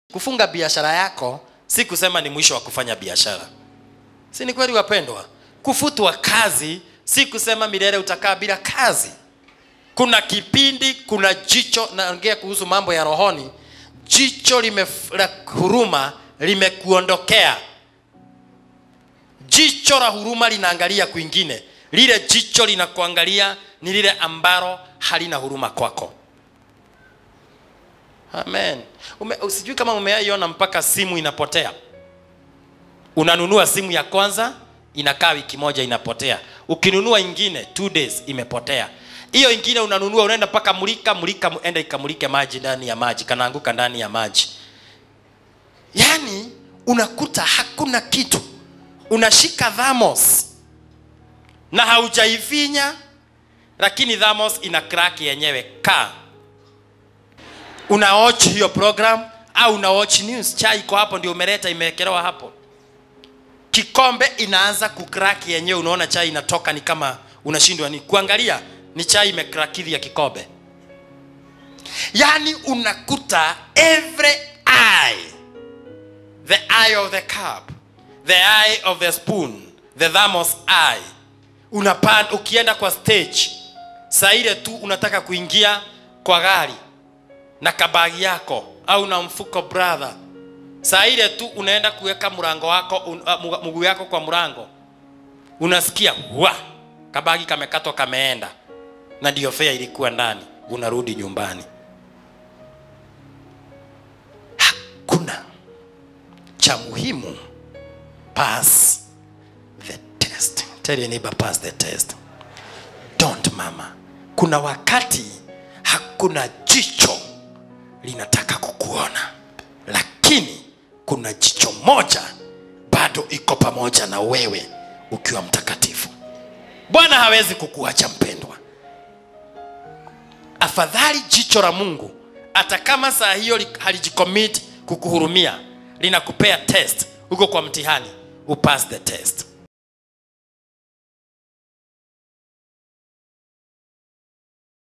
kufunga biashara yako si kusema ni mwisho wa kufanya biashara si ni kweli wapendwa kufutwa kazi si kusema milele utakaa bila kazi kuna kipindi kuna jicho naongea kuhusu mambo ya rohoni jicho lime, la huruma limekuondokea jicho la huruma linaangalia kwingine lile jicho linakuangalia ni lile ambalo halina huruma kwako amen Ume, sijui kama umeiona mpaka simu inapotea unanunua simu ya kwanza inakaa wiki moja inapotea ukinunua ingine two days imepotea hiyo ingine unanunua unaenda mpaka mulika mulika enda ikamulike maji ndani ya maji kanaanguka ndani ya maji yaani unakuta hakuna kitu unashika thamos na haujaifinya lakini thamos ina crack yenyewe ka unaoch hiyo program au unaoch news chai iko hapo ndio umeleta imewekelewa hapo kikombe inaanza kukraki yenyewe unaona chai inatoka ni kama unashindwa ni kuangalia ni chai imekrakidhi kikombe yaani unakuta every eye the eye of the cup the eye of the spoon the thamos eye unapan ukienda kwa stage saa ile tu unataka kuingia kwa gari na kabagi yako au na mfuko brother saa ile tu unaenda kuweka mlango wako un, uh, mguu yako kwa mlango unasikia wa kabagi kamekatwa kameenda na ndio fea ilikuwa ndani unarudi nyumbani hakuna cha muhimu pass the test tell your neighbor pass the test don't mama kuna wakati hakuna jicho linataka kukuona lakini kuna jicho moja bado iko pamoja na wewe ukiwa mtakatifu bwana hawezi kukuacha mpendwa afadhali jicho la mungu hata kama saa hiyo halijikomit kukuhurumia linakupea test huko kwa mtihani upass the test